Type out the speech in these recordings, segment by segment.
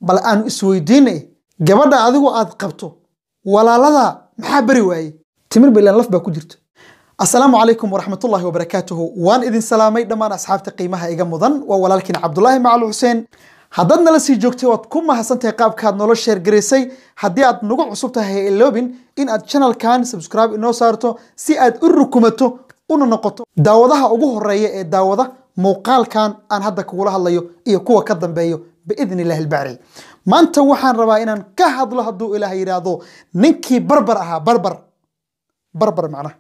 bal aanu isweydiinay gabadha adigu aad qabto walaalada maxaa beri waaye timir ba ilaan laf baa ku jirta asalaamu calaykum waraxmatullaahi wabarakaatuhu waan idin salaamay dhammaan asxaabta qiimaha iga mudan waa walaalkiin cabdulaahi macali xuseen haddaad nala sii joogtay waad ku mahadsantahay qaabkaad nolo sheergaraysay haddii aad nagu cusub tahay ha iloobin in aad channelkan subscribe inoo saarto si aad u rukumato una noqoto daawadaha ugu horeeya ee daawada muuqaalkan aan hadda kugula hadlayo iyo kuwa ka dambeeyo biidni illahi albacri maanta waxaan rabaa inaan ka hadlo hadduu ilaah yidhaahdo ninkii barbar ahaa barbar barbar macnaha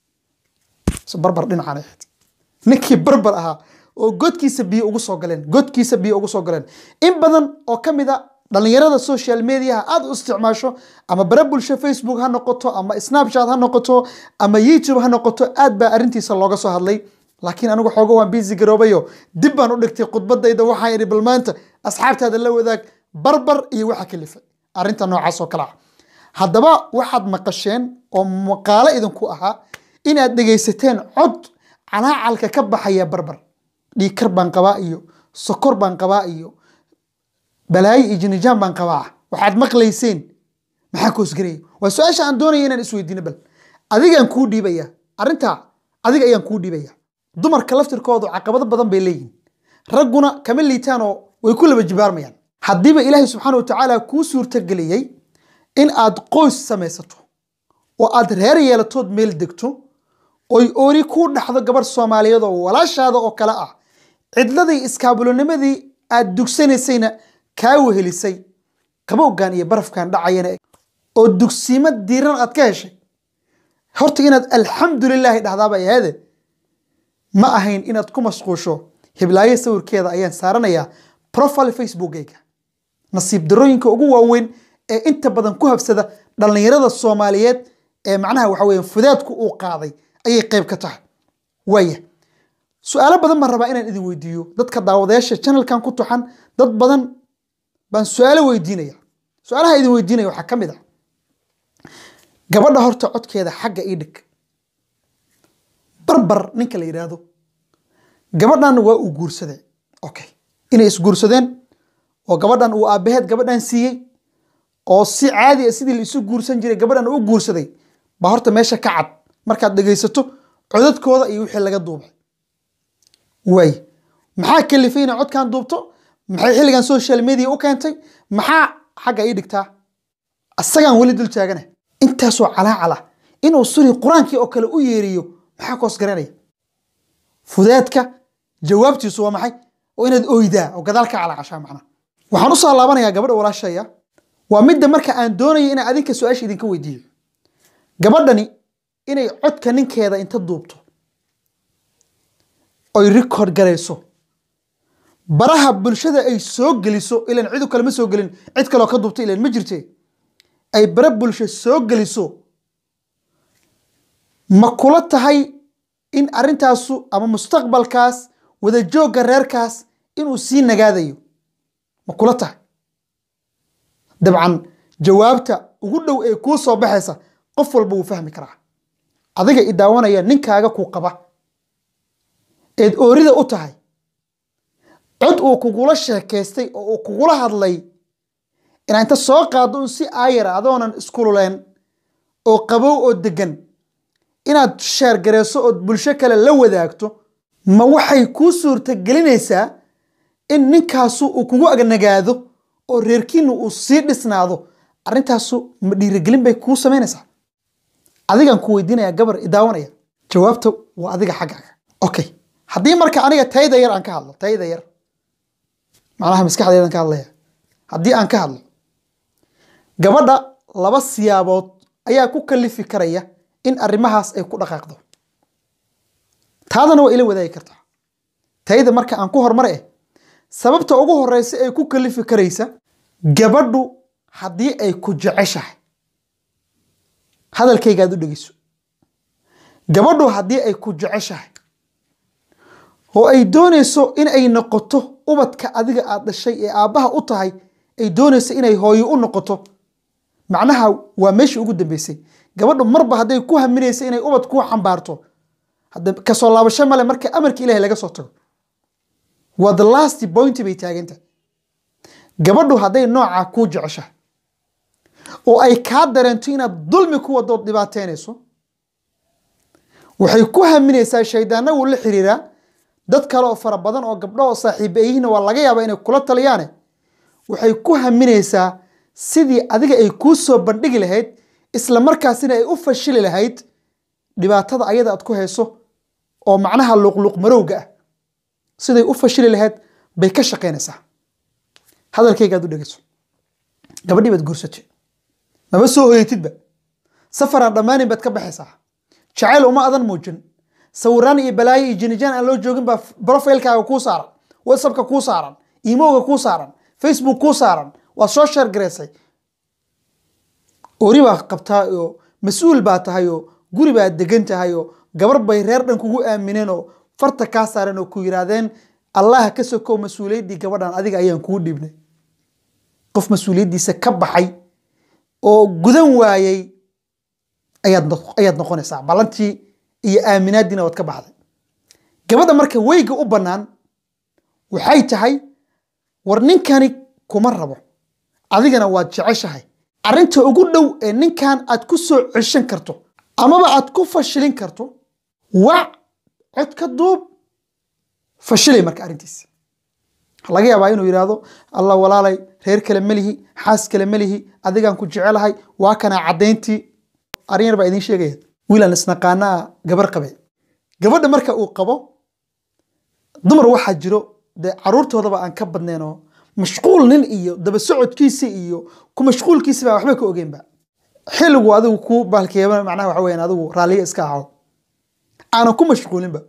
barbar dhinacaan ahayd ninkii barbar ahaa oo godkiisa biyo ugu soo galeen godkiisa biyo ugu soo galeen in badan oo ka mid a dhallinyarada social mediaha aad u isticmaasho ama bare bulsho facebook ha noqoto ama snapchat ha noqoto ama youtube ha noqoto aad baa arrintiisa looga soo hadlay laakiin anigu xoogo waan busy garoobayo dib baan u dhigtay khudbadayda waxaan idhi bal maanta asxaabtaada la wadaag barbar iyo waxa kalifay arrinta noocaas oo kale ah haddaba waxaad maqasheen oo maqaalo idinku ahaa inaad dhegaysateen cod calaacalka ka baxaya barbar dhiikar baan qabaa iyo sokor baan qabaa iyo balaayo iyo jinijaan baan qabaa waxaad maqlayseen maxaa koosgaraya waa su-aasha aan doonaya inaan isweydiino bal adigaan kuu dhiibaya arrintaa adiga ayaan kuu dhiibaya dumarka laftirkoodu caqabado badan bay leeyihin ragguna kama liitaan oo way ku laba jibaarmayaan haddiiba ilaahay subxaana wa tacaala kuu suurtageliyey in aad qoys samaysato oo aad reer yeelatood meel degto oy oori kuu dhaxdo gabarh soomaaliyeed oo walaashaada oo kale ah cidladii iskaabulonimadii aad dugsanaysayna kaa wehelisay qabowgan iyo barafkan dhacayana oo dugsiimo diiran aad ka heshay horta inaad alxamdulilaahi dhahdaaba ahaade ma ahayn inaad ku mashquusho hiblaayo sawirkeeda ayaan saaranayaa profile facebookayga nasiib darooyinka ugu waaweyn ee inta badan ku habsada dhallinyarada soomaaliyeed ee macnaha waxa weeye fudaadku uu qaaday ayay qayb ka tahay waaya su-aalo badan baan rabaa inaan idin weydiiyo dadka daawadayaasha channelkan ku tuxan dad badan baan su-aalo weydiinaya su-aalaha idin weydiinaya waxaa ka mid ah gabadha horta codkeeda xagga ii dhig barbar ninka la yidhaahdo gabadhan waa uu guursaday okay inay isguursadeen oo gabadhan uu aabaheed gabadhan siiyey oo si caadi a sidii la isu guursan jiray gabadhan u guursaday baa horta meesha ka cad markaad dhegaysato codadkooda iyo wixii laga duubay waay maxaa kalifay inay codkan duubto maxay xilligan social media u keentay maxaa xagga ii dhigtaa asagaan weli dul taagana intaasoo calaacala inuu suri qur-aankii oo kale u yeeriyo maxaa koos garanaya fudaadka jawaabtiisu waa maxay oo inaad oydaa oo gadaal ka calaacashaa macnaha waxaan usoo laabanayaa gabadha walaashaya waa midda marka aan doonayo inaan adinka su-aasha idinka weydiiyo gabadhani inay codka ninkeeda inta duubto oy record garayso baraha bulshada ay soo geliso ilan cidu kale ma soo gelin cid kaloo ka duubta ilan ma jirte ay bara bulsho soo geliso ma kula tahay in arrintaasu ama mustaqbalkaas wadajoogga reerkaas inuu sii nagaadayo ma kula tahay dabcan jawaabta ugu dhow ee kuu soo baxaysa qof walba wuu fahmi karaa adiga i daawanaya ninkaaga ku qaba eed oorida u tahay cod uu kugula sheekaystay oo uu kugula hadlay inaa inta soo qaado un si aayara adoonan iskululeen oo qabow oo degan inaad sheergareyso ood bulsho kale la wadaagto ma waxay kuu suurtagelinaysaa in ninkaasu uu kugu agnagaado oo reerkiina uu sii dhisnaado arrintaasu ma dhiirigelin bay kuu samaynaysaa adigaan ku weydiinaya gabar idaawanaya jawaabta waa adiga xaggaaga okay haddii marka aniga tayda yar aan ka hadlo tayda yar macnaha maskaxdeedan ka hadlaya haddii aan ka hadlo gabadha laba siyaabood ayaa ku kalifi karaya in arrimahaas ay ku dhaqaaqdo taadana waa ila wadaagi kartaa tayda marka aan ku hormar eh sababta ugu horeysa ee ku kalifi karaysa gabadhu haddii ay ku jeceshahay hadalkayga aad u dhegeyso gabadhu haddii ay ku jeceshahay oo ay doonayso in ay noqoto ubadka adiga aad dhashay ee aabbaha u tahay ay doonayso inay hooyo u noqoto macnaha waa meeshii ugu dambeysay gabadhu marba hadday ku haminaysa inay ubad ku xambaarto hadda kasoo laabasho male marka amarka ilahay laga soo tago waa the last point bay taaganta gabadhu hadday noocaa kuu jeceshahay oo ay kaa dareento inaad dulmi ku wadood dhibaateynayso waxay ku haminaysaa shaydaanna wuu la xiriiraa dad kale oo fara badan oo gabdho oo saaxiiba yihiin waa laga yaabaa inay kula taliyaane waxay ku haminaysaa sidii adiga ay kuu soo bandhigi lahayd isla markaasina ay u fashili lahayd dhibaatada ayada aad ku hayso oo macnaha luqluq marowga ah siday u fashili lahayd bay ka shaqaynaysaa hadalkayga aad u dhegeyso gabadhii baad guursatay maba soo hoyatidba safaraan dhammaanin baad ka baxaysaa jacayl uma adan muujin sawiraan iyo balaayo iyo jinijaan aan loo joogin baa profilkaaga kuu saaran whatsappka kuu saaran imowga kuu saaran facebook kuu saaran waad soo sheer garaysay ori baa qabtaa oo mas-uul baa tahay oo guri baad degan tahay oo gabar bay reer dhan kugu aamineen oo farta kaa saareen oo ku yiraahdeen allah ka sokow mas-uuliyaddii gabadhan adiga ayaan kugu dhiibnay qof mas-uuliyaddiisa ka baxay oo gudan waayey ayaad ayaad noqonaysaa ballantii iyo aaminaaddiina waad ka baxday gabadha marka weyga u bannaan waxay tahay war ninkani kuma rabo adigana waad jeceshahay arrinta ugu dhow ee ninkan aad ku soo ceshan karto amaba aad ku fashilin karto wac cod ka duub fashilay marka arrintiisa laga yaabaa inuu yidhaahdo allah walaalay reer kale melihi xaas kale melihi adigaan ku jecelahay waa kanaa caddayntii arrin yar baa idiin sheegaya wiilaan isnaqaanaa gabar qabe gabadha marka uu qabo dumar waxaa jiro dee caruurtoodaba aan ka badnayn oo mashquul nin iyo daba socodkiisa iyo ku mashquulkiisa baa waxba ka ogeynba xilligu adigu ku baalkeeba macnaha waxa weyaan adigu raalliya iska aho aanan ku mashquulinba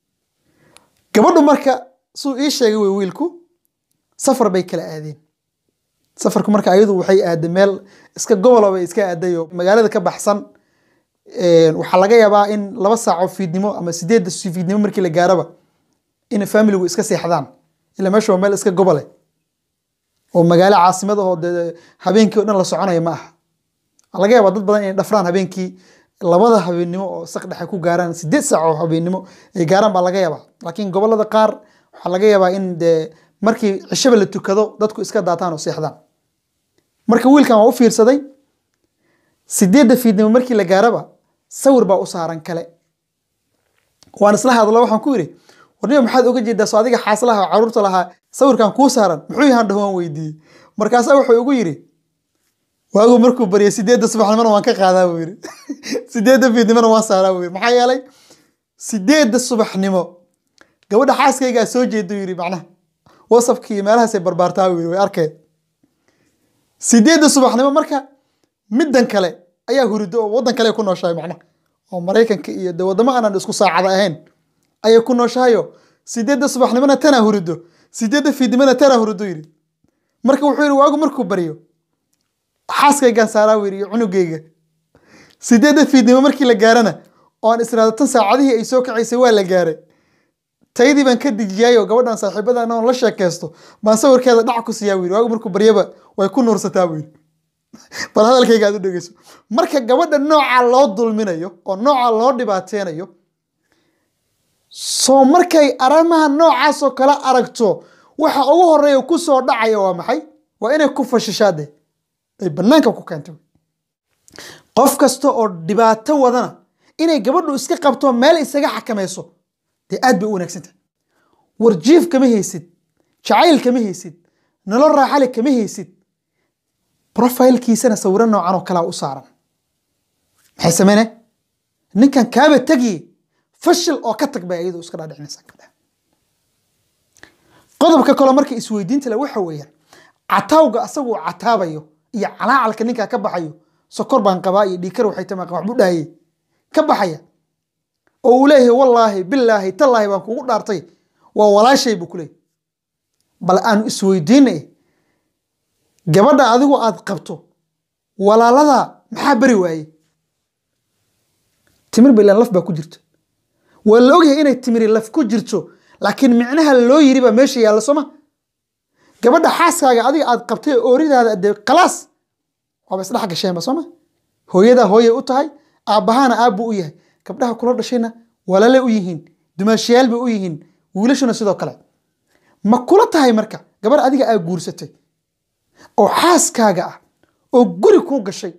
gabadhu marka suu ii sheegay wey wiilku safar bay kala aadeen safarku marka ayadu waxay aaday meel iska gobolo bay iska aaday oo magaalada ka baxsan waxaa laga yaabaa in laba saaco fiidnimo ama sideedda fiidnimo markii la gaaraba in familigu iska seexdaan ila meesha waa meel iska gobole oo magaalo caasimad ahoo dee habeenkii o dhan la soconaya ma aha laga yaabaa dad badan inay dhafraan habeenkii labada habeennimo oo saq dhexe ku gaaraan sideed saac oo habeennimo ay gaaraan baa laga yaabaa laakiin gobolada qaar waxaa laga yaabaa in dee markii cishaba la tukado dadku iska daataan oo seexdaan marka wiilkan waa u fiirsaday sideedda fiidnimo markii la gaaraba sawir baa u saaran kale waan isla hadlo waxaan ku yidhi warniba maxaad oga jeedaa soo adiga xaaslaha caruurta lahaa sawirkan kuu saaran muxuu yahaan dhaho waan weydiiyey markaasaa wuxuu igu yidhi waagu markuu baryay sideedda subaxnimona waan ka qaadaa buu yidhi sideedda fiidnimona waan saaraa buu yidhi maxaa yeelay sideedda subaxnimo gabadha xaaskaygaa soo jeedu yidhi macnaha wasapkii iyo meelahaasay barbaartaa buu yidhi way arkeen sideedda subaxnimo marka middan kale ayaa hurido oo waddan kale ku nooshahay macnaha oo maraykanka iyo de waddamo aanan isku saacada ahayn ayay ku nooshahayo sideedda subaxnimona tanaa hurido sideedda fiidnimona tanaa hurido yidhi marka wuxuu yidhi waagu markuu baryo xaaskaygaan saaraa buu yidhi iyo cunugayga sideedda fiidnimo markii la gaarana oan israado tan saacadihii ay soo kacaysay waa la gaaray taydii baan ka dijiyaayoo gabadhan saaxiibadan oon la sheekaysto baan sawirkeeda dhac ku siiyaa buu yidhi waagu markuu baryaba way ku nuursataa buu yidhi bal hadalkayga aad u dhegeyso marka gabadha noocaa loo dulminayo oo noocaa loo dhibaateynayo soo markay arrimaha noocaasoo kale aragto waxa ugu horeeya ku soo dhacaya waa maxay waa inay ku fashishaade ay bannaanka ku keentay qof kasta oo dhibaato wadana inay gabadhu iska qabto meel isaga xakamayso dee aad bay u wanaagsantahay warjiif kama haysid jacayl kama haysid nolol raaxale kama haysid profilkiisana sawiro noocan oo kalea u saaran maxay sameyne ninkan kaaba tegiye fashil oo ka tag bay iyadu iska dhaadhicinaysaa gabdhaha qodobka kaloo marka isweydiinta le waxa weeyaan cataawga asaguu cataabayo iyo calaacalka ninkaa ka baxayo sokor baan qabaa iyo dhiikar waxay tamaa waxbuu dhahayey ka baxaya oo uu leeyahay wallaahi bilaahi tallaahi baan kugu dhaartay waa walaashay buu ku leeyahy bal aanu isweydiinay gabadha adigu aad qabto walaalada maxaa beri waaye timir ba ilaan laf baa ku jirto waa la ogyahay inay timiri laf ku jirto laakiin micnaha loo yiri baa meesha yaalla sooma gabadha xaaskaaga adiga aad qabtay ooridaada dee khalaas waaba isdhex gasheenba sooma hooyadaa hooyay u tahay aabbahaana aabbuu u yahay gabdhaha kula dhashayna walaale u yihiin dumaashayaal bay u yihiin wiilashuna sidoo kale ma kula tahay marka gabar adiga aa guursatay oo xaaskaaga ah oo guri kuu gashay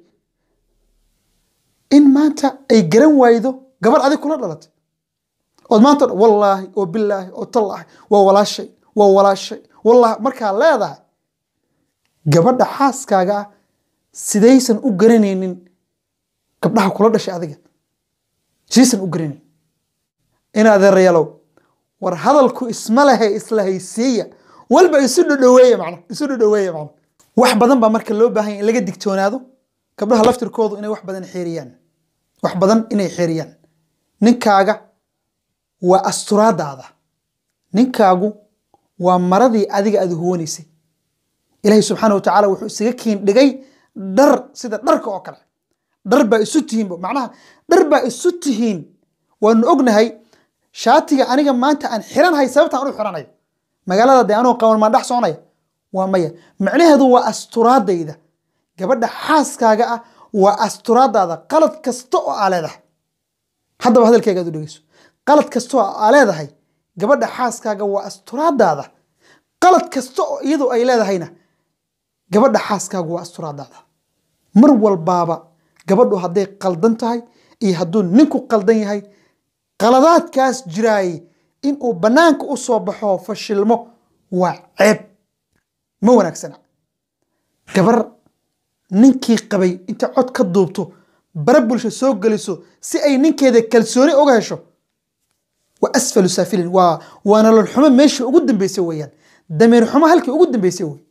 in maanta ay garan waaydo gabar adig kula dhalatay ood maanta dhan, wallaahi oo bilaahi oo tallaahi waa walaashay waa walaashay wallaahi markaa leedahay gabadha xaaskaaga ah sidaysan u garanaynin gabdhaha kula dhashay adiga sidaysan u garanaynin in adeerayaalow war hadalku isma lehe isla haysiiya walba isu dhodhoweeya macna isu dhodhoweeya macna wax badan baa marka loo baahan yahay in laga digtoonaado gabdhaha laftirkoodu inay wax badan xeeriyaan wax badan inay xeeriyaan ninkaaga waa asturaadaada ninkaagu waa maradii adiga aad huwanaysay ilaahay subxaana watacaala wuxuu isaga kiin dhigay dhar sida dharka oo kale dhar baa isu tihiin macnaha dhar baa isu tihiin waanu ognahay shaatiga aniga maanta aan xiranahay sababta aan u xiranayo magaalada dee anuu qaban maan dhex soconaya waa maya macnaheedu waa asturaadayda gabadha xaaskaaga ah waa asturaadaada qalad kasta oo aa leedahay haddaba hadalkayga aad u dhegeyso qalad kasta oo aa leedahay gabadha xaaskaaga waa asturaadaada qalad kasta oo iyadu ay leedahayna gabadha xaaskaaga waa asturaadaada mar walbaaba gabadhu hadday qaldan tahay iyo hadduu ninku qaldan yahay qaladaadkaas jiraayey inuu bannaanka u soo baxo fashilmo waa ceeb ma wanaagsana gabar ninkii qabay inta cod ka duubto bara bulsho soo geliso si ay ninkeeda kalsooni uga hesho waa asfalu saafilin waa waa nolol xumo meeshii ugu dambeysay weeyaan dameer xumo halkii ugu dambeysay wey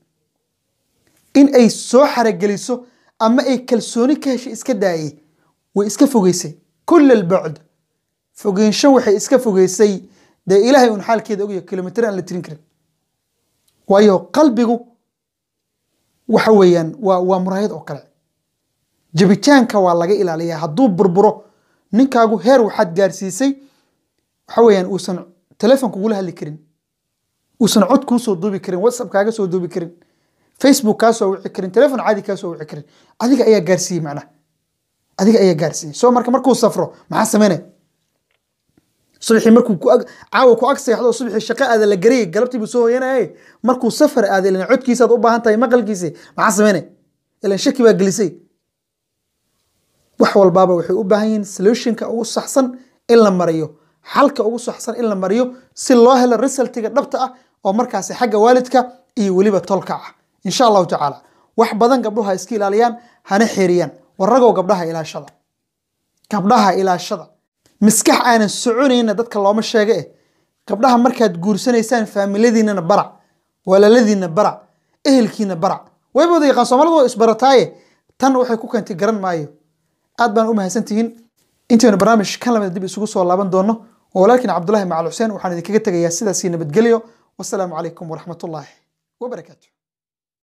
in ay soo xarageliso ama ay kalsooni ka heshay iska daayey way iska fogeysay kula albacd fogeynsho waxay iska fogeysay dee ilaahay un xaalkeeda ogyahay kilomitr aan la tirin karin waayo qalbigu waxa weeyaan waa waa muraayad oo kale jabitaanka waa laga ilaaliyaa hadduu burburo ninkaagu heer waxaad gaarsiisay waxa weeyaan uusan telefon kugula hadli karin uusan cod kuu soo duubi karin whatsapp kaaga soo duubi karin facebook kaa soo wici karin telefon caadi kaa soo wici karin adiga ayaa gaarsiiyey macnaha adiga ayaa gaarsiiyey soo marka markuu safro maxaa sameynaya subaxii markuu ku ag caawa ku ag seexdo subaxii shaqo aada la garayay galabtii buu soo hoyanayay markuu safar aaday ilan codkiisaad u baahan tahay maqalkiisi maxaa sameynaya ilan shaki baa gelisay wax walbaaba waxay u baahan yihiin solutionka ugu saxsan in la mariyo xalka ugu saxsan in la mariyo si loo helo resultiga dhabta ah oo markaasi xagga waalidka iyo weliba tolka ah insha allahu tacaala wax badan gabdhuhu ha iska ilaaliyaan hana xeeriyaan waragow gabdhaha ilaashada gabdhaha ilaashada miskax aanan soconayna dadka looma sheega eh gabdhaha markaad guursanaysaan faamiladiinana barac walaaladiina barac ehelkiina barac wayba wada yaqaan soomaalida waa isbarataaye tan waxay ku keentay garan maayo aad baan u mahadsantihiin intaynu barnaamij kan lamida dib isugu soo laaban doono oo walaalkiin cabdulahi macal xuseen waxaan idinkaga tegayaa sidaasii nabadgelyo wasalaamu calaykum waraxmatullaahi wabarakaatu